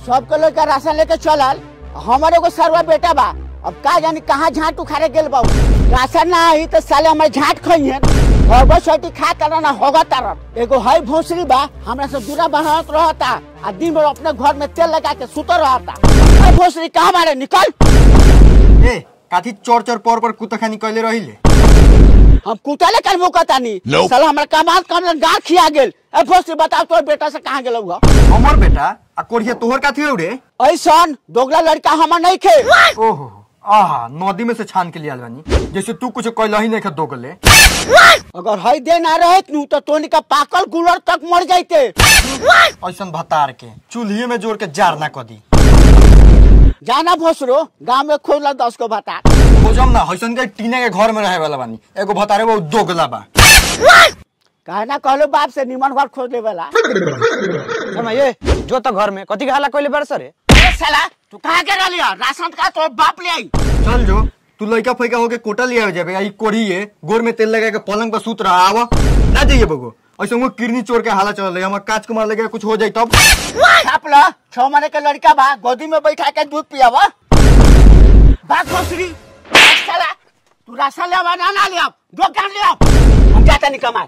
सबके लोग का राशन लेके चलल हमारे को सरवा बेटा बा अब का जानी कहाँ झाट उखाड़े गेल बा उ। राशन ना आई तो साले हमारे झाट खइहे होगो छोटी खा तर ना होगा तर एगो है भोसरी बा हमरा से दूरा बनावत रहता आ दिन भर अपने घर में तेल लगा के सुतर रहता है भोसरी कहाँ मारे निकल ए काथी चोर चोर पर पर कुतखानी कैले रहिले हम कुतले कर मुकतानी साला हमरा कमाल काम गार खिया गेल ए भोसरी बताओ तोर बेटा से कहाँ गेलौ ह हमर बेटा आ कोरिया तोहर काथी रे ऐसन दोगला लड़का हमर नहीं खे ओहो आहा नदी में से छान के लिया बानी जैसे तू कुछ कैला ही नहीं खा दोगले अगर हई दे ना रहे नु तो तोनी का पाकल गुलर तक मर जाते ऐसन भतार के चूल्हे में जोड़ के जार ना कदी जाना भोसरो गांव में खोला दस को बता खोजम ना हैसन के टीने के घर में रहे वाला बानी एगो भतारे वो दोगला बा कहना कहलो बाप से निमन घर खोज ले वाला ये जो तो घर में कथी के हल्ला कइले बार सरे ए साला तू कहाँ के रलिया राशन का तो बाप ले आई चल जो तू लड़का फैका होके कोटा लिया जाबे आई कोढ़िए गोर में तेल लगा के पलंग पर सूत रहा आवा ना जाइए बगो ऐसे वो किरनी चोर के हाला चल रही हमार काच कुमार लगे कुछ हो जाए तब छाप लो छह महीने के लड़का बा गोदी में बैठा के दूध पियावा बात भोसरी ए साला तू राशन ले आवा ना ना ले आओ दुकान ले आओ हम जाता नहीं कमा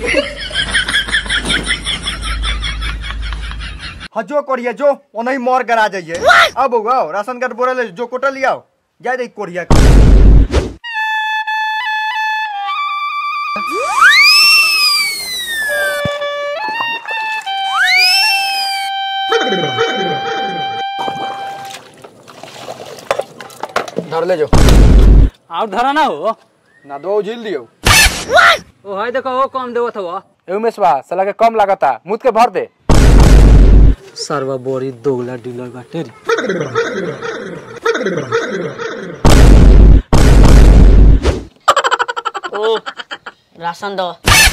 हाँ जो कोरिया जो ओनही मोर गरा जाइए अब आओ राशन कार्ड बोरा ले जो कोटा लियाओ जाए दे कोरिया के धर ले जो और धरा ना हो ना दो झील दियो ओ है देखो ओ कम देवत हो ए उमेश बा साला के कम लागता मुद के भर दे सरवा बोरी दोगला डीलर बाटे रे ओ राशन दो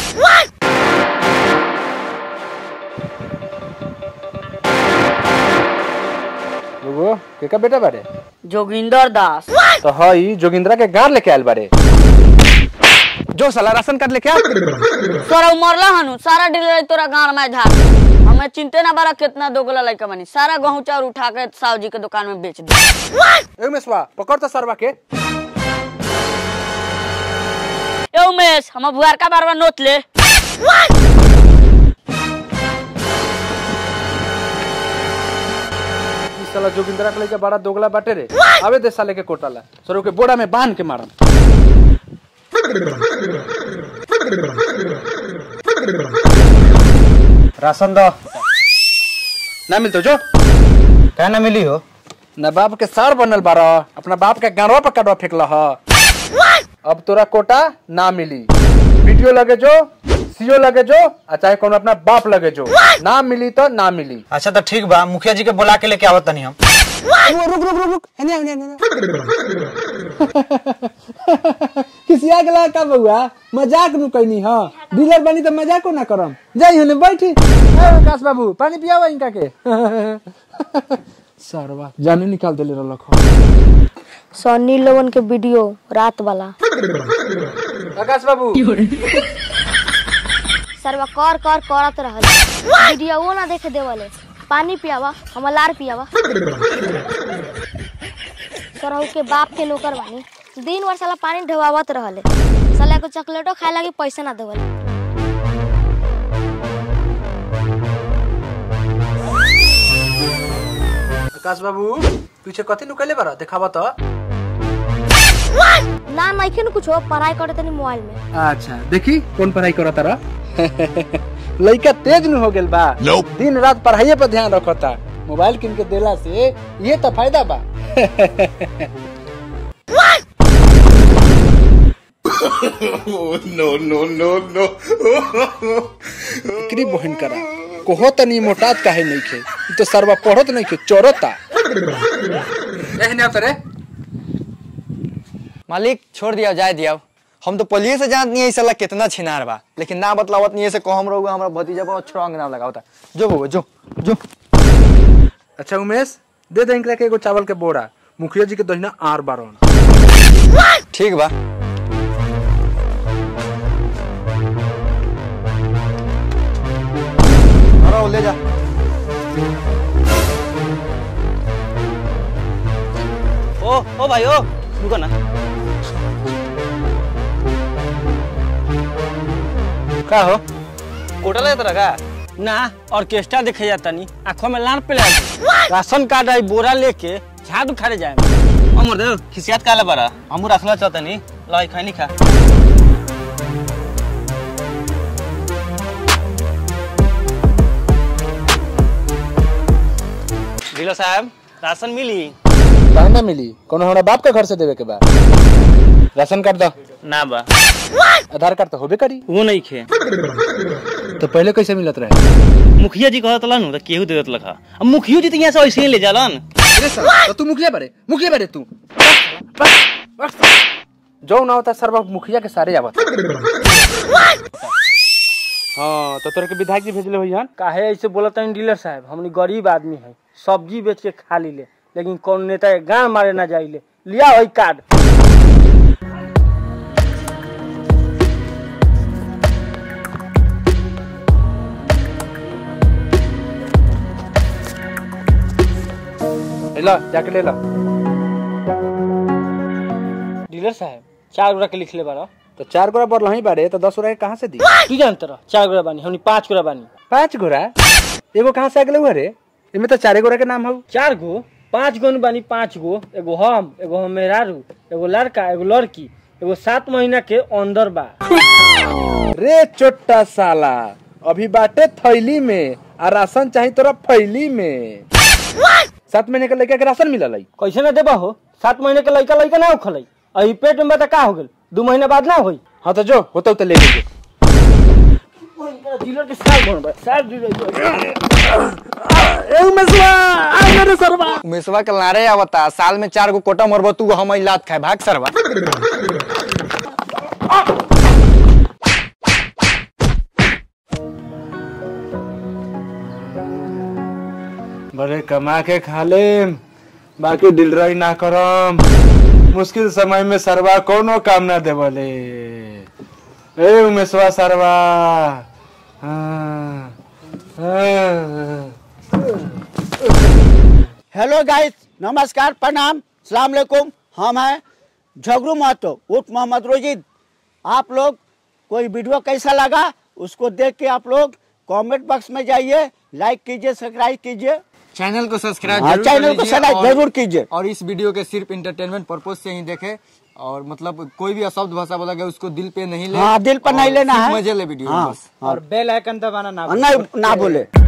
एगो के का बेटा बारे जोगिंदर दास तो हई जोगिंद्रा के गार लेके आयल बारे जो साला राशन कार्ड लेके आ तोरा मरला हनु सारा डीलर तोरा गांव में धार हमें चिंते ना बारा कितना दोगला लड़का बनी सारा गहूं चाउर उठा के साहु जी के दुकान में बेच दे ए उमेश बा पकड़ तो सरवा के ए उमेश हम बुआर का बार बार नोट ले ई साला जोगिंद्रा के लेके बड़ा दोगला बाटे रे आवे दे साले के कोटाला सरो के बोड़ा में बांध के मारम राशन दो ना मिलतो जो क्या ना मिली हो ना बाप के सार बनल बारा अपना बाप के गांडवा पर काटवा फेंकला ह अब तोरा कोटा ना मिली वीडियो लगे जो सीओ लगे जो आ चाहे कोनो अपना बाप लगे जो ना मिली तो ना मिली अच्छा तो ठीक बा मुखिया जी के बुला के लेके आवत तनी हम रुक रुक रुक रुक हेने हेने हेने किसिया गला का बउआ मजाक नु कहनी हां डीलर बनी तो मजाको ना करम जाई हने बैठी ए विकास बाबू पानी पियावा इनका के सरवा जाने निकाल देले रहलक सन्नी लोगन के वीडियो रात वाला आकाश बाबू सरवा कर कर करत रहल वीडियो वो ना देखे देवले पानी पियावा हम लार पियावा सरहू के बाप के नौकर बानी दिन भर साला पानी ढवावत रहले साला को चॉकलेटो खाए लगी पैसा ना देवले आकाश बाबू पीछे कथी नुकले बारा देखावा तो ना नइखे न कुछो पढ़ाई करे तनी मोबाइल में अच्छा देखी कौन पढ़ाई करा तारा लइका तेज न हो गेल बा दिन रात पढ़ाई पर ध्यान रखता मोबाइल किन के देला से ये तो फायदा बा एकरी बहन करा कोहो तनी मोटात काहे नहीं खे ई तो सरवा पढ़त नहीं खे चोरता एहने आवत रे मालिक छोड़ दिया जाए दिया हम तो पलिए से जानत नहीं है साला कितना छिनार बा लेकिन ना बतलावत नहीं है से कहम रहुआ हमरा भतीजा पर छुड़ांग नाम लगावता जो बउआ जो जो अच्छा उमेश दे दे इनकरा के एगो चावल के बोरा मुखिया जी के दहिना आर बारन ठीक बा अरे ले जा ओ ओ भाई ओ रुको ना का हो कोटा ले तरह का ना ऑर्केस्ट्रा देखे जाता नहीं आंखों में लान पे लग राशन कार्ड आई बोरा लेके झाड़ू खारे जाए अमर दे खिसियात काले बारा हमू रखला चाहता नहीं लाई खाई नहीं खा ढीलो साहब राशन मिली कहाँ ना मिली कोनो हमारा बाप के घर से देवे के बा राशन कार्ड दो ना बा आधार कार्ड तो होबे करी वो नहीं खे तो पहले कैसे मिलत रहे मुखिया जी कहत लन तो केहू देत लखा अब मुखियो जी तो यहाँ से ऐसे ही ले जालन अरे साला, तो तू मुखिया बारे मुखिया बारे तू जो ना होता सर्व मुखिया के सारे आवत हाँ तो तोरे के विधायक जी भेजले होई हन काहे ऐसे बोलत हैं डीलर साहब हमनी गरीब आदमी है सब्जी बेच के खा ली ले लेकिन कौन नेता के गांव मारे ना जाइले लिया वही कार्ड ले ला जाके ले ला डीलर साहब चार गोरा के लिख ले बारा तो चार गोरा बढ़ ही बारे तो दस गोरा के कहाँ से दी तू जानते रह चार गोरा बानी हमनी पांच गोरा बानी पांच गोरा एगो कहाँ से अगले हुआ रे इनमें तो चारे गोरा के नाम हो चार गो पांच गो न बानी पांच गो एगो हम एगो हम मेहरारू एगो लड़का एगो लड़की एगो सात महीना के अंदर बा रे चोट्टा साला अभी बाटे थैली में आ राशन चाहिए तोरा फैली में सात महीने के लड़का के राशन मिलल है कैसे ना देबा हो सात महीने के लड़का लड़का ना उखल अही पेट में बता का हो गल दू महीना बाद ना होई हाँ तो जो होता तो ले लीजिए डीलर के साल बनबा साल डीलर उमेशवा के लारे आवता साल में चार गो कोटा मरबो तू हम लात खाए भाग सरवा बड़े कमा के खा ले बाकी डिलराई ना करम मुश्किल समय में सरवा कोनो काम ना देवले ए उमेशवा सरवा हाँ, हाँ। हेलो गाइस नमस्कार प्रणाम सलाम अलैकुम हम हैं झगरू महतो उर्फ मोहम्मद रोजिद आप लोग कोई वीडियो कैसा लगा उसको देख के आप लोग कमेंट बॉक्स में जाइए लाइक कीजिए सब्सक्राइब कीजिए चैनल को सब्सक्राइब हाँ, जरूर चैनल कर को लीजिए सब्सक्राइब और- जरूर कीजिए। और इस वीडियो के सिर्फ इंटरटेनमेंट पर्पज से ही देखे और मतलब कोई भी अशब्द भाषा बोला गया उसको दिल पे नहीं ले हाँ, दिल पर नहीं और लेना सिर्फ है। मजे ले वीडियो में हाँ, बस और बेल आइकन दबाना ना नहीं ना बोले